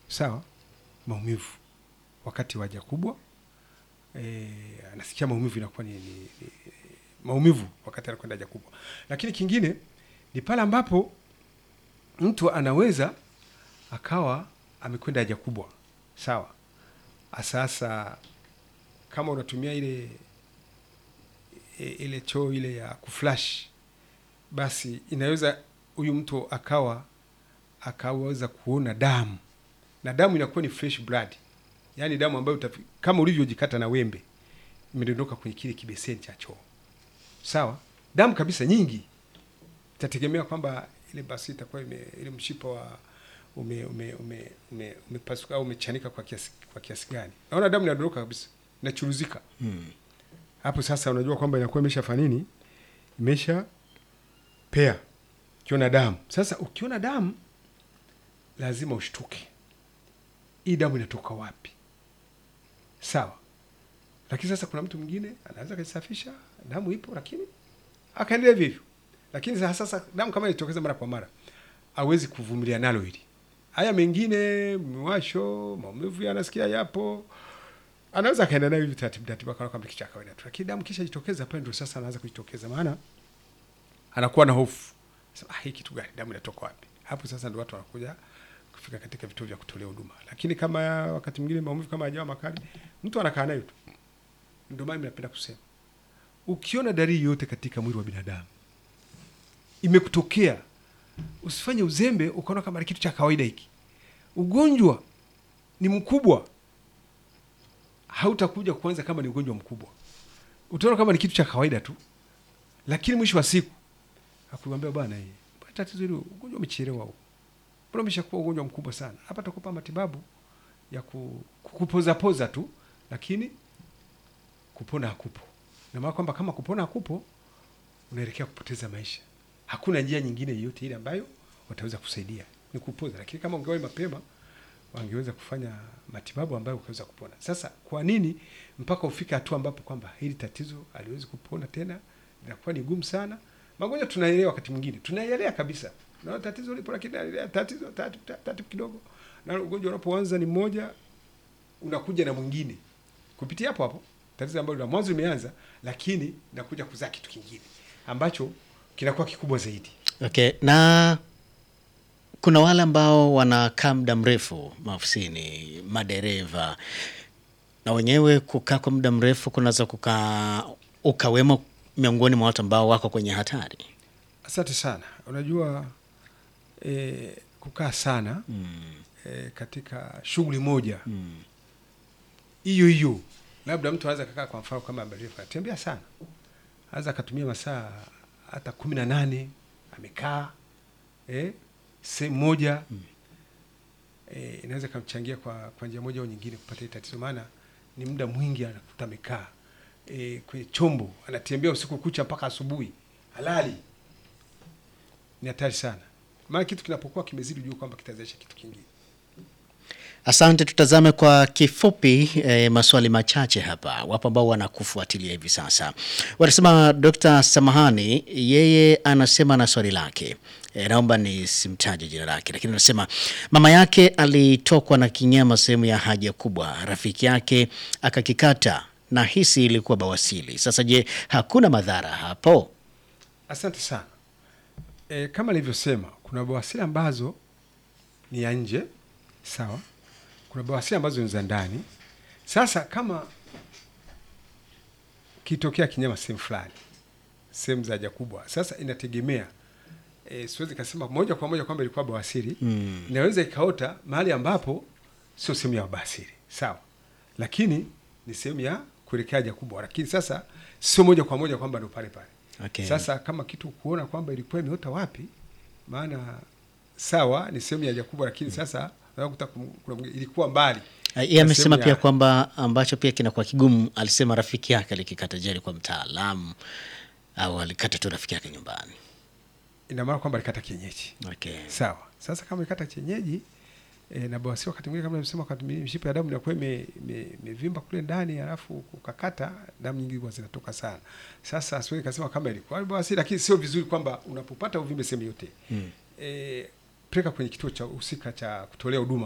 sawa, maumivu wakati wa haja kubwa e, anasikia maumivu inakuwa ni, ni, ni maumivu wakati anakwenda haja kubwa. Lakini kingine ni pale ambapo mtu anaweza akawa amekwenda haja kubwa, sawa. Sasa kama unatumia ile e, ile choo ile ya kuflash, basi inaweza huyu mtu akawa akaweza kuona damu na damu inakuwa ni fresh blood, yaani damu ambayo utafi, kama ulivyojikata na wembe imedondoka kwenye kile kibeseni cha choo, sawa. Damu kabisa nyingi, itategemea kwamba ile basi itakuwa ime, ile mshipa wa ume ume ume ume umepasuka au umechanika kwa kiasi kwa kiasi gani. Naona damu inadondoka kabisa, inachuruzika hapo. Sasa unajua kwamba inakuwa imeshafanya nini, imesha pea. Ukiona damu sasa, ukiona damu lazima ushtuke, hii damu inatoka wapi? Sawa. Lakini sasa kuna mtu mwingine anaweza akajisafisha, damu ipo, lakini akaendelea hivyo hivyo. Lakini sasa sasa damu kama ilitokeza mara kwa mara, hawezi kuvumilia nalo hili. Haya mengine, mwasho, maumivu yanasikia yapo, anaweza akaenda nayo hivi taratibu taratibu, akaona kama kitu cha kawaida tu. Lakini damu kisha jitokeza pale, ndio sasa anaanza kujitokeza, maana anakuwa na hofu sasa, ah, hii kitu gani? Damu inatoka wapi? Hapo sasa ndio watu wanakuja kufika katika vituo vya kutolea huduma. Lakini kama wakati mwingine maumivu kama hajawa makali, mtu anakaa nayo tu. Ndio maana napenda kusema ukiona dalili yote katika mwili wa binadamu imekutokea, usifanye uzembe ukaona kama ni kitu cha kawaida hiki. Ugonjwa ni mkubwa, hautakuja kuanza kama ni ugonjwa mkubwa, utaona kama ni kitu cha kawaida tu, lakini mwisho wa siku akuambia bwana, hii tatizo hilo, ugonjwa umechelewa huu, mbona umeshakuwa ugonjwa mkubwa sana. Hapa takupa matibabu ya ku- kukupoza poza tu, lakini kupona hakupo. Na maana kwamba kama kupona hakupo, unaelekea kupoteza maisha. Hakuna njia nyingine yoyote ile ambayo wataweza kusaidia, ni kupoza. Lakini kama ungewahi mapema, wangeweza kufanya matibabu ambayo ukaweza kupona. Sasa kwa nini mpaka ufike hatua ambapo kwamba hili tatizo haliwezi kupona tena, inakuwa ni gumu sana. Magonjwa tunaelewa, wakati mwingine tunaelewa kabisa, na tatizo lipo, lakini tatizo tatu tatu kidogo, na ugonjwa unapoanza ni mmoja, unakuja na mwingine kupitia hapo hapo tatizo ambalo la mwanzo limeanza, lakini nakuja kuzaa kitu kingine ambacho kinakuwa kikubwa zaidi. Okay, na kuna wale ambao wanakaa muda mrefu maofisini, madereva na wenyewe kukaa kwa muda mrefu kunaweza kukaa ukawemo miongoni mwa watu ambao wako kwenye hatari. Asante sana. Unajua e, kukaa sana Mm. e, katika shughuli moja Mm. hiyo hiyo, labda mtu anaweza kakaa, kwa mfano kama dereva atembea sana, anaweza akatumia masaa hata kumi na nane amekaa eh, sehemu moja eh, inaweza ikamchangia kwa, kwa njia moja au nyingine kupata hili tatizo, maana ni muda mwingi anakuta amekaa eh, kwenye chombo, anatembea usiku kucha mpaka asubuhi, halali. Ni hatari sana, maana kitu kinapokuwa kimezidi, jua kwamba kitazalisha kitu kingine. Asante, tutazame kwa kifupi eh, maswali machache hapa. Wapo ambao wanakufuatilia hivi sasa, wanasema Dr. Samahani, yeye anasema na swali lake e, naomba nisimtaje jina lake, lakini anasema mama yake alitokwa na kinyama sehemu ya haja kubwa, rafiki yake akakikata na hisi ilikuwa bawasili. Sasa je, hakuna madhara hapo? Asante sana. E, kama nilivyosema kuna bawasiri ambazo ni ya nje, sawa. Kuna bawasiri ambazo ni za ndani. Sasa kama kitokea kinyama sehemu fulani, sehemu za haja kubwa, sasa inategemea e, siwezi kasema moja kwa moja kwamba ilikuwa bawasiri Mm. inaweza ikaota mahali ambapo sio sehemu ya bawasiri, sawa, lakini ni sehemu ya kuelekea haja kubwa, lakini sasa sio moja kwa moja kwamba ndo pale pale. Okay. Sasa kama kitu kuona kwamba ilikuwa imeota wapi, maana sawa ni sehemu ya haja kubwa, lakini sasa unakuta kum- kuna mwingine ilikuwa mbali. Ah, Yeye na amesema sehemu pia ya- kwamba ambacho pia kinakuwa kigumu, alisema rafiki yake alikikata. Je, alikuwa mtaalamu au alikata tu rafiki yake nyumbani? ina maana kwamba alikata kienyeji. Okay. Sawa. Sasa kama alikata kienyeji e, na bawasiri wakati mwingine kama nimesema, wakati mwingine mishipa ya damu inakuwa ime- ime- imevimba kule ndani, alafu ukakata damu nyingi huwa zinatoka sana. Sasa siwezi kasema kama ilikuwa bawasiri, lakini sio vizuri kwamba unapopata uvimbe sehemu yote Mm. e, peleka kwenye kituo cha husika cha kutolea huduma